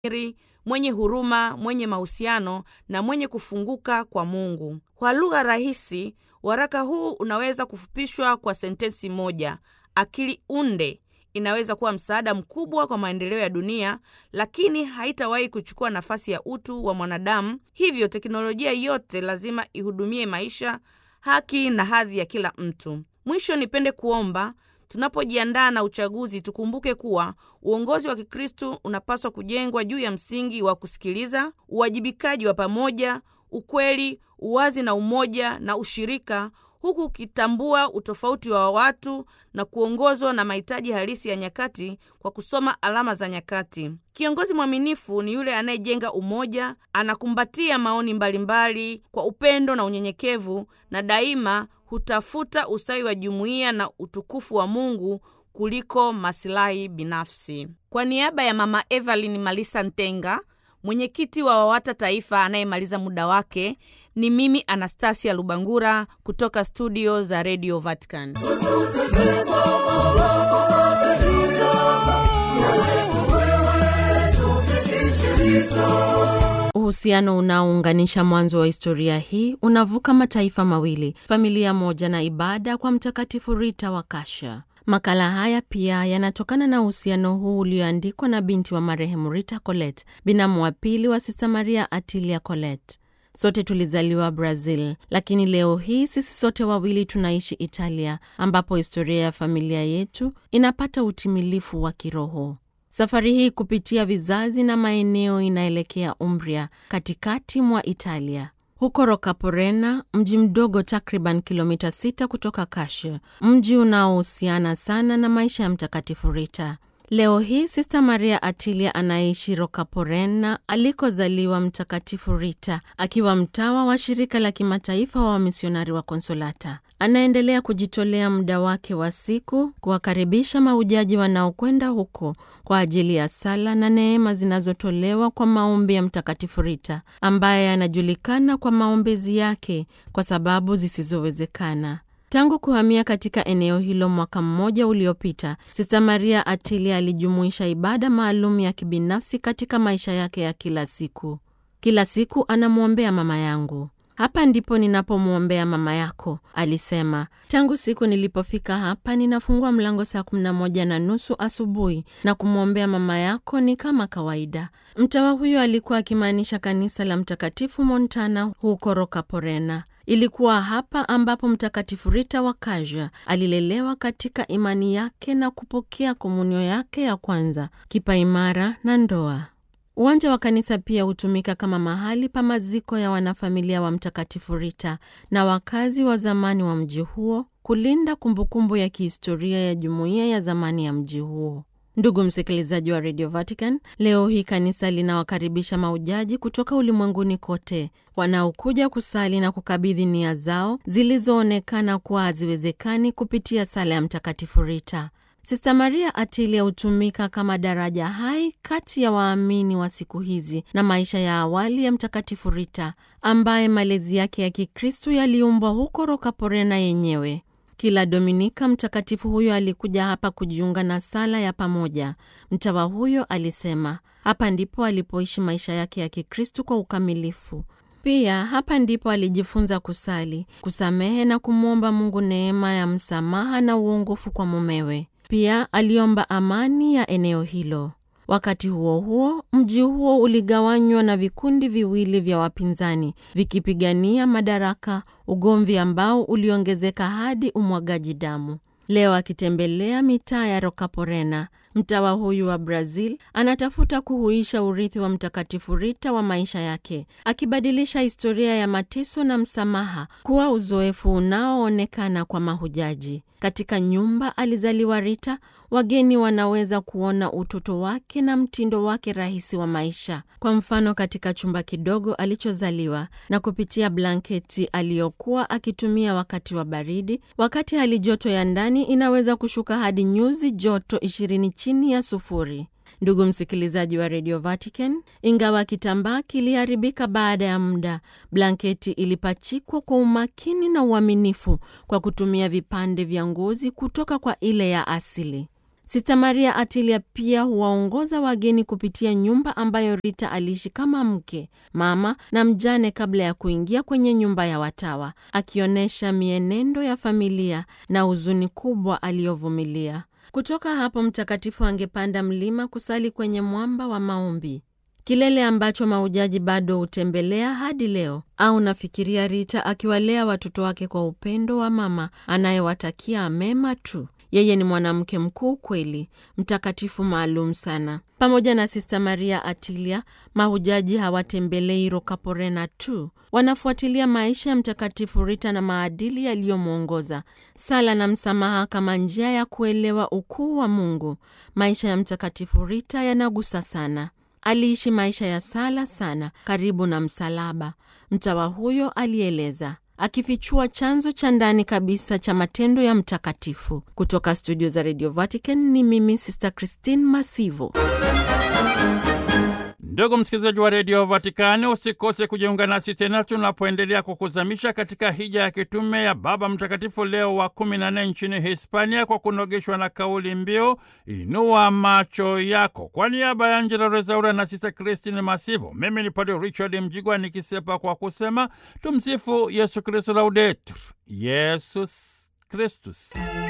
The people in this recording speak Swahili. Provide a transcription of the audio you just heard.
iri, mwenye huruma, mwenye mahusiano na mwenye kufunguka kwa Mungu. Kwa lugha rahisi, waraka huu unaweza kufupishwa kwa sentensi moja: akili unde inaweza kuwa msaada mkubwa kwa maendeleo ya dunia, lakini haitawahi kuchukua nafasi ya utu wa mwanadamu. Hivyo teknolojia yote lazima ihudumie maisha, haki na hadhi ya kila mtu. Mwisho, nipende kuomba tunapojiandaa na uchaguzi, tukumbuke kuwa uongozi wa Kikristo unapaswa kujengwa juu ya msingi wa kusikiliza, uwajibikaji wa pamoja, ukweli, uwazi na umoja na ushirika huku ukitambua utofauti wa watu na kuongozwa na mahitaji halisi ya nyakati kwa kusoma alama za nyakati. Kiongozi mwaminifu ni yule anayejenga umoja, anakumbatia maoni mbalimbali mbali kwa upendo na unyenyekevu, na daima hutafuta ustawi wa jumuiya na utukufu wa Mungu kuliko masilahi binafsi. Kwa niaba ya Mama Evelyn Malisa Ntenga, mwenyekiti wa WAWATA Taifa anayemaliza muda wake, ni mimi Anastasia Lubangura kutoka studio za Radio Vatican. Uhusiano unaounganisha mwanzo wa historia hii unavuka mataifa mawili, familia moja na ibada kwa Mtakatifu Rita wa Kasha. Makala haya pia yanatokana na uhusiano huu ulioandikwa na binti wa marehemu Rita Colet, binamu wa pili wa Sista Maria Atilia Colet. Sote tulizaliwa Brazil, lakini leo hii sisi sote wawili tunaishi Italia, ambapo historia ya familia yetu inapata utimilifu wa kiroho. Safari hii kupitia vizazi na maeneo inaelekea Umbria, katikati mwa Italia. Huko Rocaporena, mji mdogo takriban kilomita 6 kutoka Kashe, mji unaohusiana sana na maisha ya Mtakatifu Rita. Leo hii Sista Maria Atilia anaishi Rocaporena alikozaliwa Mtakatifu Rita, akiwa mtawa wa shirika la kimataifa wa wamisionari wa Konsolata. Anaendelea kujitolea muda wake wa siku kuwakaribisha mahujaji wanaokwenda huko kwa ajili ya sala na neema zinazotolewa kwa maombi ya Mtakatifu Rita, ambaye anajulikana kwa maombezi yake kwa sababu zisizowezekana. Tangu kuhamia katika eneo hilo mwaka mmoja uliopita, Sista Maria Atilia alijumuisha ibada maalum ya kibinafsi katika maisha yake ya kila siku. Kila siku anamwombea mama yangu. Hapa ndipo ninapomwombea mama yako, alisema. Tangu siku nilipofika hapa, ninafungua mlango saa kumi na moja na nusu asubuhi na kumwombea mama yako ni kama kawaida. Mtawa huyo alikuwa akimaanisha kanisa la Mtakatifu Montana huko Rocaporena. Ilikuwa hapa ambapo Mtakatifu Rita wa Kaja alilelewa katika imani yake na kupokea komunyo yake ya kwanza, kipaimara na ndoa. Uwanja wa kanisa pia hutumika kama mahali pa maziko ya wanafamilia wa Mtakatifu Rita na wakazi wa zamani wa mji huo, kulinda kumbukumbu ya kihistoria ya jumuiya ya zamani ya mji huo. Ndugu msikilizaji wa Radio Vatican, leo hii kanisa linawakaribisha mahujaji kutoka ulimwenguni kote wanaokuja kusali na kukabidhi nia zao zilizoonekana kuwa haziwezekani kupitia sala ya Mtakatifu Rita. Sista Maria Atilia hutumika kama daraja hai kati ya waamini wa siku hizi na maisha ya awali ya Mtakatifu Rita, ambaye malezi yake ya Kikristu yaliumbwa huko Rocaporena yenyewe. Kila Dominika mtakatifu huyo alikuja hapa kujiunga na sala ya pamoja. Mtawa huyo alisema hapa ndipo alipoishi maisha yake ya Kikristu kwa ukamilifu. Pia hapa ndipo alijifunza kusali, kusamehe na kumwomba Mungu neema ya msamaha na uongofu kwa mumewe. Pia aliomba amani ya eneo hilo. Wakati huo huo, mji huo uligawanywa na vikundi viwili vya wapinzani vikipigania madaraka, ugomvi ambao uliongezeka hadi umwagaji damu. Leo akitembelea mitaa ya Rocaporena, mtawa huyu wa Brazil anatafuta kuhuisha urithi wa Mtakatifu Rita wa maisha yake, akibadilisha historia ya mateso na msamaha kuwa uzoefu unaoonekana kwa mahujaji. Katika nyumba alizaliwa Rita, wageni wanaweza kuona utoto wake na mtindo wake rahisi wa maisha. Kwa mfano, katika chumba kidogo alichozaliwa na kupitia blanketi aliyokuwa akitumia wakati wa baridi, wakati hali joto ya ndani inaweza kushuka hadi nyuzi joto ishirini chini ya sufuri. Ndugu msikilizaji wa Radio Vatican, ingawa kitambaa kiliharibika baada ya muda, blanketi ilipachikwa kwa umakini na uaminifu kwa kutumia vipande vya ngozi kutoka kwa ile ya asili. Sista Maria Atilia pia huwaongoza wageni kupitia nyumba ambayo Rita aliishi kama mke, mama na mjane kabla ya kuingia kwenye nyumba ya watawa, akionyesha mienendo ya familia na huzuni kubwa aliyovumilia. Kutoka hapo mtakatifu angepanda mlima kusali kwenye mwamba wa maombi, kilele ambacho maujaji bado hutembelea hadi leo. Au nafikiria Rita akiwalea watoto wake kwa upendo wa mama anayewatakia mema tu. Yeye ni mwanamke mkuu kweli, mtakatifu maalum sana. Pamoja na Sista Maria Atilia, mahujaji hawatembelei Rocaporena tu, wanafuatilia maisha ya Mtakatifu Rita na maadili yaliyomwongoza, sala na msamaha kama njia ya kuelewa ukuu wa Mungu. Maisha ya Mtakatifu Rita yanagusa sana. Aliishi maisha ya sala sana, karibu na msalaba. Mtawa huyo alieleza akifichua chanzo cha ndani kabisa cha matendo ya mtakatifu. Kutoka studio za Radio Vatican ni mimi Sister Christine Masivo. Ndugu msikilizaji wa redio Vatikani, usikose kujiunga nasi tena tunapoendelea kukuzamisha katika hija ya kitume ya Baba Mtakatifu Leo wa kumi na nne nchini Hispania, kwa kunogeshwa na kauli mbiu inua macho yako. Kwa niaba ya Angela Rezaura na Sista Christine Masivo, mimi ni Padre Richard Mjigwa nikisepa kwa kusema tumsifu Yesu Kristu, laudetur Yesus Kristus.